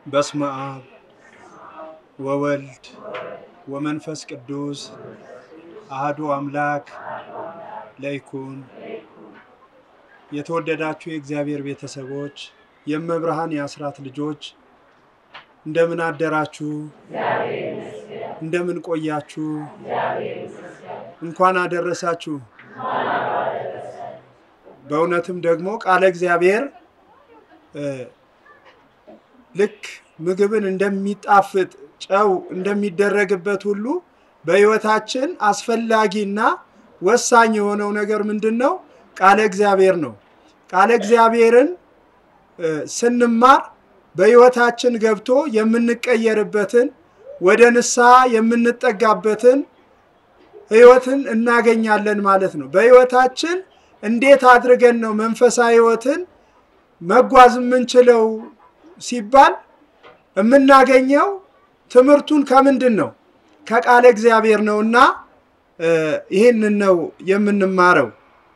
በስመ አብ ወወልድ ወመንፈስ ቅዱስ አህዱ አምላክ ለይኩን። የተወደዳችሁ የእግዚአብሔር ቤተሰቦች፣ የእመብርሃን የአስራት ልጆች እንደምን አደራችሁ? እንደምን ቆያችሁ? እንኳን አደረሳችሁ። በእውነትም ደግሞ ቃለ እግዚአብሔር ልክ ምግብን እንደሚጣፍጥ ጨው እንደሚደረግበት ሁሉ በሕይወታችን አስፈላጊና ወሳኝ የሆነው ነገር ምንድን ነው? ቃለ እግዚአብሔር ነው። ቃለ እግዚአብሔርን ስንማር በሕይወታችን ገብቶ የምንቀየርበትን ወደ ንስሐ የምንጠጋበትን ሕይወትን እናገኛለን ማለት ነው። በሕይወታችን እንዴት አድርገን ነው መንፈሳዊ ሕይወትን መጓዝ የምንችለው ሲባል የምናገኘው ትምህርቱን ከምንድን ነው? ከቃለ እግዚአብሔር ነው እና ይህንን ነው የምንማረው።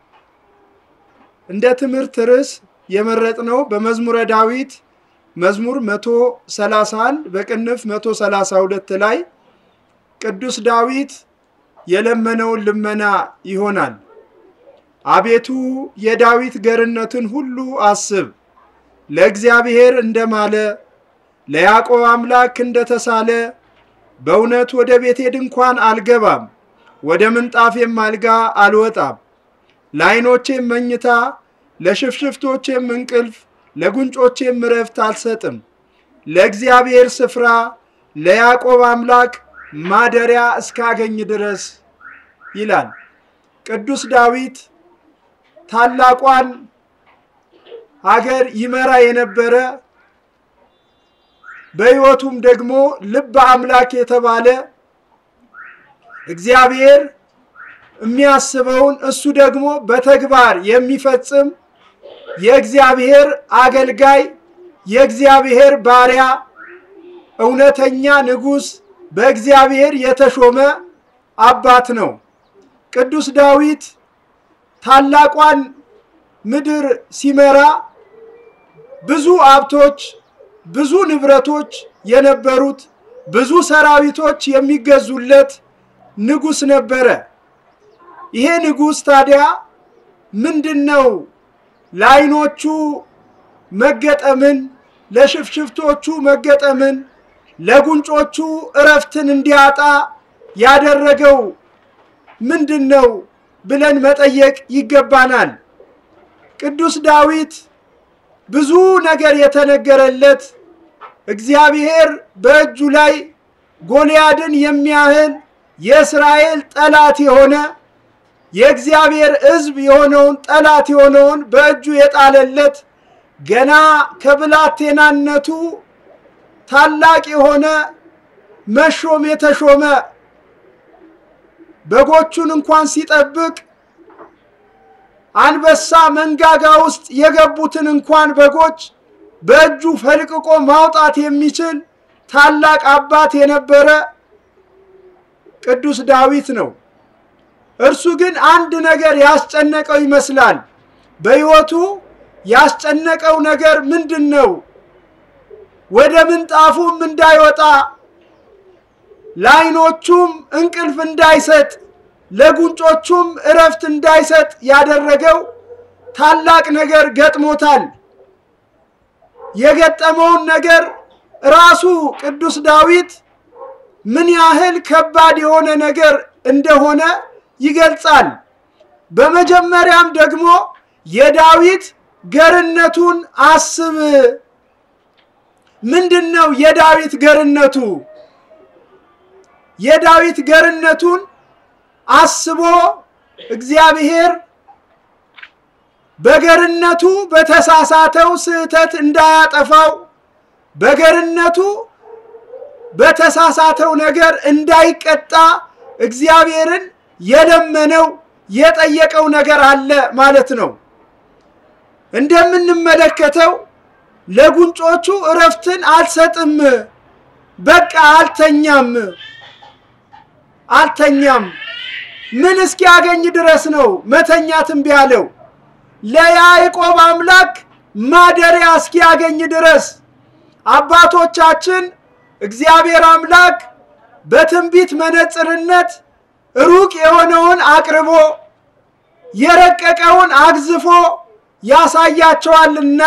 እንደ ትምህርት ርዕስ የመረጥነው በመዝሙረ ዳዊት መዝሙር 131 በቅንፍ 132 ላይ ቅዱስ ዳዊት የለመነውን ልመና ይሆናል። አቤቱ የዳዊት ገርነትን ሁሉ አስብ፣ ለእግዚአብሔር እንደማለ ለያዕቆብ አምላክ እንደተሳለ በእውነት ወደ ቤቴ ድንኳን አልገባም፣ ወደ ምንጣፌም አልጋ አልወጣም። ለዓይኖቼም መኝታ ለሽፍሽፍቶቼም እንቅልፍ ለጉንጮቼም እረፍት አልሰጥም። ለእግዚአብሔር ስፍራ ለያዕቆብ አምላክ ማደሪያ እስካገኝ ድረስ ይላል ቅዱስ ዳዊት። ታላቋን ሀገር ይመራ የነበረ በሕይወቱም ደግሞ ልበ አምላክ የተባለ እግዚአብሔር የሚያስበውን እሱ ደግሞ በተግባር የሚፈጽም የእግዚአብሔር አገልጋይ የእግዚአብሔር ባሪያ እውነተኛ ንጉሥ በእግዚአብሔር የተሾመ አባት ነው። ቅዱስ ዳዊት ታላቋን ምድር ሲመራ ብዙ ሀብቶች፣ ብዙ ንብረቶች የነበሩት ብዙ ሰራዊቶች የሚገዙለት ንጉሥ ነበረ። ይሄ ንጉሥ ታዲያ ምንድን ነው ለዓይኖቹ መገጠምን ለሽፍሽፍቶቹ መገጠምን ለጉንጮቹ እረፍትን እንዲያጣ ያደረገው ምንድን ነው ብለን መጠየቅ ይገባናል። ቅዱስ ዳዊት ብዙ ነገር የተነገረለት እግዚአብሔር በእጁ ላይ ጎልያድን የሚያህል የእስራኤል ጠላት የሆነ የእግዚአብሔር ሕዝብ የሆነውን ጠላት የሆነውን በእጁ የጣለለት ገና ከብላቴናነቱ ታላቅ የሆነ መሾም የተሾመ በጎቹን እንኳን ሲጠብቅ አንበሳ መንጋጋ ውስጥ የገቡትን እንኳን በጎች በእጁ ፈልቅቆ ማውጣት የሚችል ታላቅ አባት የነበረ ቅዱስ ዳዊት ነው። እርሱ ግን አንድ ነገር ያስጨነቀው ይመስላል። በሕይወቱ ያስጨነቀው ነገር ምንድን ነው? ወደ ምንጣፉም እንዳይወጣ ለዓይኖቹም እንቅልፍ እንዳይሰጥ ለጉንጮቹም እረፍት እንዳይሰጥ ያደረገው ታላቅ ነገር ገጥሞታል። የገጠመውን ነገር ራሱ ቅዱስ ዳዊት ምን ያህል ከባድ የሆነ ነገር እንደሆነ ይገልጻል። በመጀመሪያም ደግሞ የዳዊት ገርነቱን አስብ። ምንድን ነው የዳዊት ገርነቱ? የዳዊት ገርነቱን አስቦ እግዚአብሔር በገርነቱ በተሳሳተው ስህተት እንዳያጠፋው በገርነቱ በተሳሳተው ነገር እንዳይቀጣ እግዚአብሔርን የለመነው የጠየቀው ነገር አለ ማለት ነው። እንደምንመለከተው ለጉንጮቹ እረፍትን አልሰጥም፣ በቃ አልተኛም አልተኛም። ምን እስኪያገኝ ድረስ ነው መተኛትም ቢያለው ለያዕቆብ አምላክ ማደሪያ እስኪያገኝ ድረስ አባቶቻችን እግዚአብሔር አምላክ በትንቢት መነጽርነት ሩቅ የሆነውን አቅርቦ የረቀቀውን አግዝፎ ያሳያቸዋልና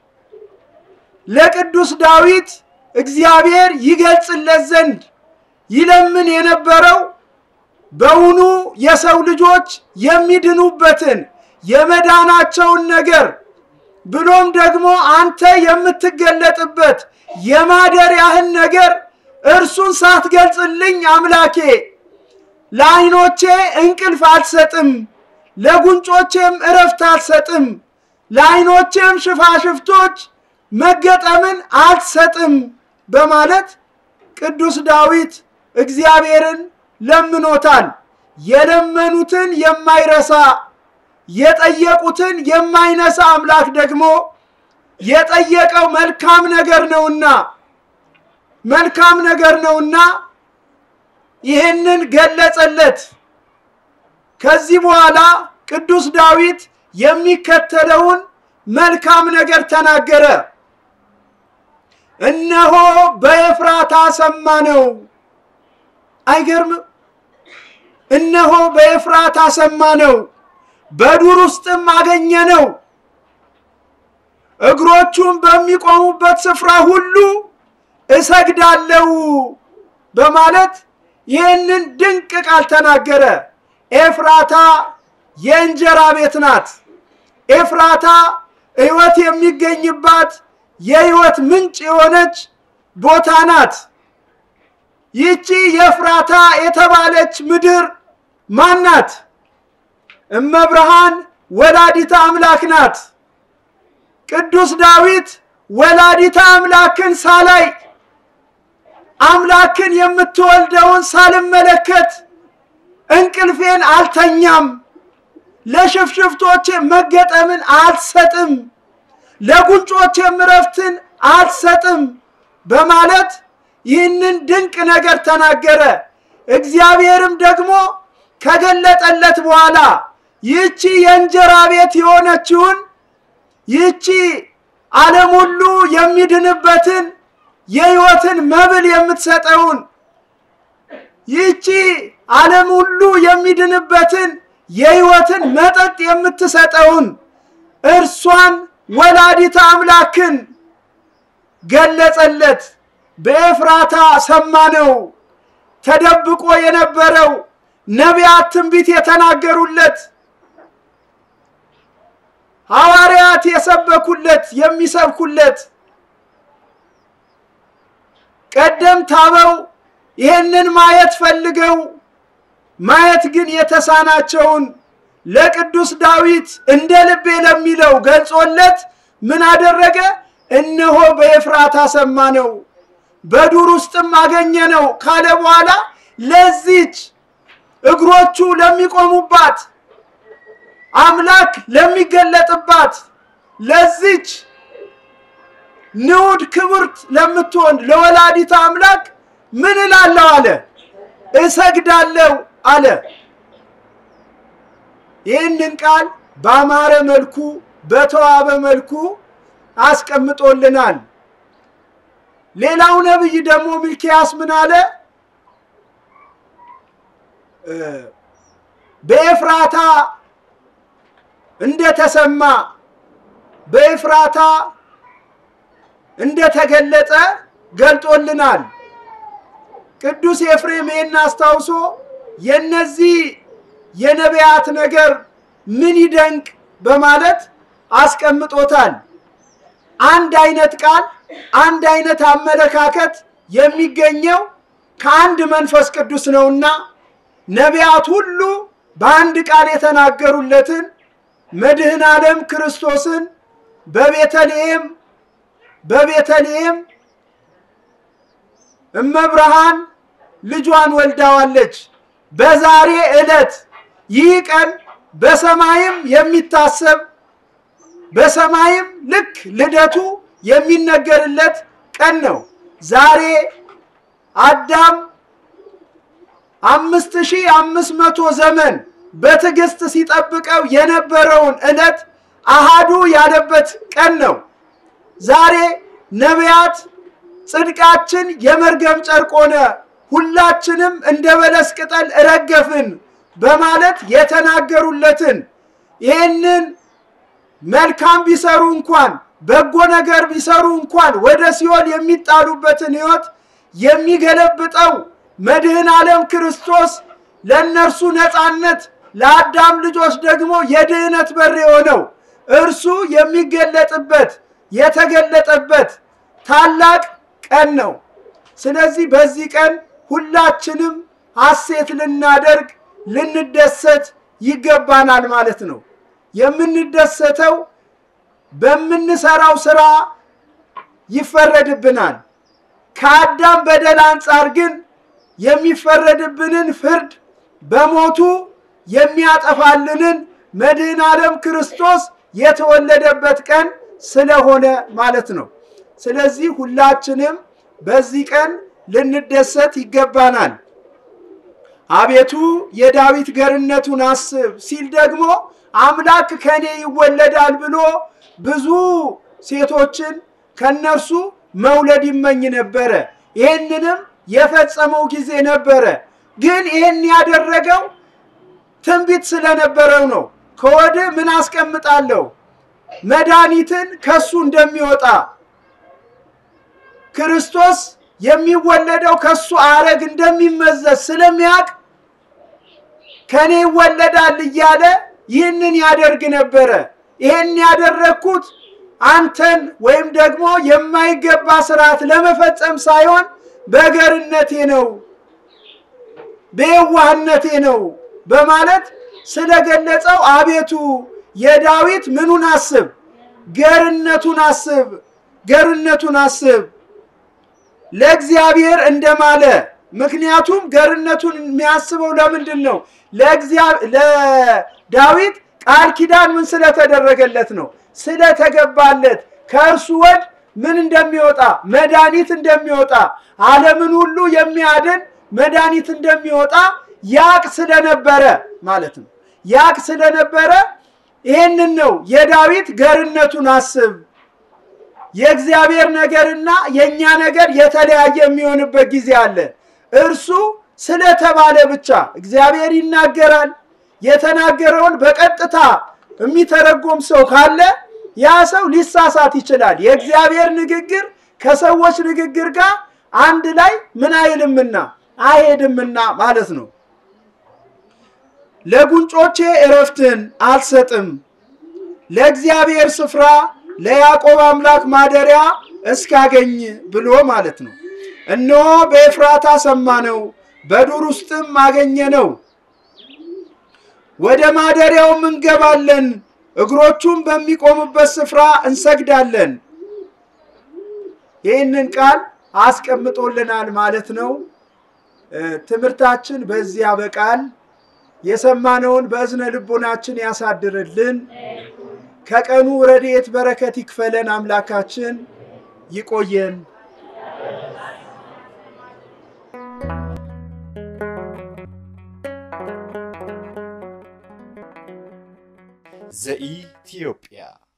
ለቅዱስ ዳዊት እግዚአብሔር ይገልጽለት ዘንድ ይለምን የነበረው በውኑ የሰው ልጆች የሚድኑበትን የመዳናቸውን ነገር ብሎም ደግሞ አንተ የምትገለጥበት የማደሪያህን ነገር እርሱን ሳትገልጽልኝ አምላኬ ለዓይኖቼ እንቅልፍ አልሰጥም፣ ለጉንጮቼም እረፍት አልሰጥም፣ ለዓይኖቼም ሽፋሽፍቶች መገጠምን አልሰጥም በማለት ቅዱስ ዳዊት እግዚአብሔርን ለምኖታል። የለመኑትን የማይረሳ የጠየቁትን የማይነሳ አምላክ ደግሞ የጠየቀው መልካም ነገር ነውና መልካም ነገር ነውና ይህንን ገለጸለት። ከዚህ በኋላ ቅዱስ ዳዊት የሚከተለውን መልካም ነገር ተናገረ። እነሆ በኤፍራታ ሰማነው። አይገርምም? እነሆ በኤፍራታ ሰማነው፣ በዱር ውስጥም አገኘነው። እግሮቹም በሚቆሙበት ስፍራ ሁሉ እሰግዳለሁ በማለት ይህንን ድንቅ ቃል ተናገረ። ኤፍራታ የእንጀራ ቤት ናት። ኤፍራታ ሕይወት የሚገኝባት የሕይወት ምንጭ የሆነች ቦታ ናት። ይህቺ የኤፍራታ የተባለች ምድር ማን ናት? እመብርሃን ወላዲተ አምላክ ናት። ቅዱስ ዳዊት ወላዲተ አምላክን ሳላይ አምላክን የምትወልደውን ሳልመለከት እንቅልፌን አልተኛም፣ ለሽፍሽፍቶቼ መገጠምን አልሰጥም፣ ለጉንጮቼም እረፍትን አልሰጥም በማለት ይህንን ድንቅ ነገር ተናገረ። እግዚአብሔርም ደግሞ ከገለጠለት በኋላ ይህቺ የእንጀራ ቤት የሆነችውን ይህቺ ዓለም ሁሉ የሚድንበትን የሕይወትን መብል የምትሰጠውን ይህቺ ዓለም ሁሉ የሚድንበትን የሕይወትን መጠጥ የምትሰጠውን እርሷን ወላዲተ አምላክን ገለጸለት። በኤፍራታ ሰማነው። ተደብቆ የነበረው ነቢያት ትንቢት የተናገሩለት ሐዋርያት የሰበኩለት የሚሰብኩለት ቀደምት አበው ይህንን ማየት ፈልገው ማየት ግን የተሳናቸውን ለቅዱስ ዳዊት እንደ ልቤ ለሚለው ገልጾለት ምን አደረገ? እነሆ በኤፍራታ ሰማነው በዱር ውስጥም አገኘነው ካለ በኋላ ለዚች እግሮቹ ለሚቆሙባት አምላክ ለሚገለጥባት ለዚች ንዑድ ክብርት ለምትሆን ለወላዲተ አምላክ ምን እላለሁ አለ፣ እሰግዳለሁ አለ። ይህንን ቃል በአማረ መልኩ በተዋበ መልኩ አስቀምጦልናል። ሌላው ነቢይ ደግሞ ሚልኪያስ ምን አለ? በኤፍራታ እንደተሰማ በኤፍራታ እንደተገለጠ ገልጦልናል። ቅዱስ ኤፍሬም ይህን አስታውሶ የነዚህ የነቢያት ነገር ምን ይደንቅ በማለት አስቀምጦታል። አንድ አይነት ቃል አንድ አይነት አመለካከት የሚገኘው ከአንድ መንፈስ ቅዱስ ነውና ነቢያት ሁሉ በአንድ ቃል የተናገሩለትን መድህን ዓለም ክርስቶስን በቤተልሔም በቤተልሔም እመብርሃን ልጇን ወልዳዋለች። በዛሬ ዕለት ይህ ቀን በሰማይም የሚታሰብ በሰማይም ልክ ልደቱ የሚነገርለት ቀን ነው። ዛሬ አዳም አምስት ሺህ አምስት መቶ ዘመን በትዕግስት ሲጠብቀው የነበረውን ዕለት አሃዱ ያለበት ቀን ነው። ዛሬ ነቢያት ጽድቃችን የመርገም ጨርቅ ሆነ፣ ሁላችንም እንደ በለስ ቅጠል ረገፍን በማለት የተናገሩለትን ይህንን መልካም ቢሰሩ እንኳን በጎ ነገር ቢሰሩ እንኳን ወደ ሲኦል የሚጣሉበትን ሕይወት የሚገለብጠው መድህን ዓለም ክርስቶስ ለእነርሱ ነፃነት ለአዳም ልጆች ደግሞ የድህነት በር የሆነው እርሱ የሚገለጥበት የተገለጠበት ታላቅ ቀን ነው። ስለዚህ በዚህ ቀን ሁላችንም ሐሴት ልናደርግ ልንደሰት ይገባናል ማለት ነው። የምንደሰተው በምንሰራው ስራ ይፈረድብናል። ከአዳም በደል አንጻር ግን የሚፈረድብንን ፍርድ በሞቱ የሚያጠፋልንን መድህን ዓለም ክርስቶስ የተወለደበት ቀን ስለሆነ ማለት ነው። ስለዚህ ሁላችንም በዚህ ቀን ልንደሰት ይገባናል። አቤቱ የዳዊት ገርነቱን አስብ ሲል ደግሞ አምላክ ከኔ ይወለዳል ብሎ ብዙ ሴቶችን ከነርሱ መውለድ ይመኝ ነበረ። ይህንንም የፈጸመው ጊዜ ነበረ። ግን ይህን ያደረገው ትንቢት ስለነበረው ነው። ከወዲህ ምን አስቀምጣለሁ? መድኃኒትን ከሱ እንደሚወጣ ክርስቶስ የሚወለደው ከሱ አረግ እንደሚመዘዝ ስለሚያውቅ ከኔ ይወለዳል እያለ ይህንን ያደርግ ነበረ። ይህን ያደረግኩት አንተን ወይም ደግሞ የማይገባ ስርዓት ለመፈጸም ሳይሆን በገርነቴ ነው፣ በየዋህነቴ ነው በማለት ስለገለጸው አቤቱ የዳዊት ምኑን አስብ፣ ገርነቱን አስብ፣ ገርነቱን አስብ ለእግዚአብሔር እንደማለ። ምክንያቱም ገርነቱን የሚያስበው ለምንድን ነው? ለዳዊት ቃል ኪዳን ምን ስለተደረገለት ነው? ስለተገባለት ከእርሱ ወድ ምን እንደሚወጣ መድኃኒት እንደሚወጣ ዓለምን ሁሉ የሚያድን መድኃኒት እንደሚወጣ ያቅ ስለነበረ ማለት ነው። ያቅ ስለነበረ ይህንን ነው የዳዊት ገርነቱን አስብ። የእግዚአብሔር ነገርና የእኛ ነገር የተለያየ የሚሆንበት ጊዜ አለ። እርሱ ስለተባለ ብቻ እግዚአብሔር ይናገራል። የተናገረውን በቀጥታ የሚተረጎም ሰው ካለ ያ ሰው ሊሳሳት ይችላል። የእግዚአብሔር ንግግር ከሰዎች ንግግር ጋር አንድ ላይ ምን አይልምና አይሄድምና ማለት ነው። ለጉንጮቼ እረፍትን አልሰጥም፣ ለእግዚአብሔር ስፍራ ለያዕቆብ አምላክ ማደሪያ እስካገኝ ብሎ ማለት ነው። እነሆ በኤፍራታ ሰማነው፣ በዱር ውስጥም አገኘነው። ወደ ማደሪያውም እንገባለን፣ እግሮቹም በሚቆሙበት ስፍራ እንሰግዳለን። ይህንን ቃል አስቀምጦልናል ማለት ነው። ትምህርታችን በዚህ ያበቃል። የሰማነውን በእዝነ ልቦናችን ያሳድርልን። ከቀኑ ረድኤት በረከት ይክፈለን። አምላካችን ይቆየን። ዘኢትዮጵያ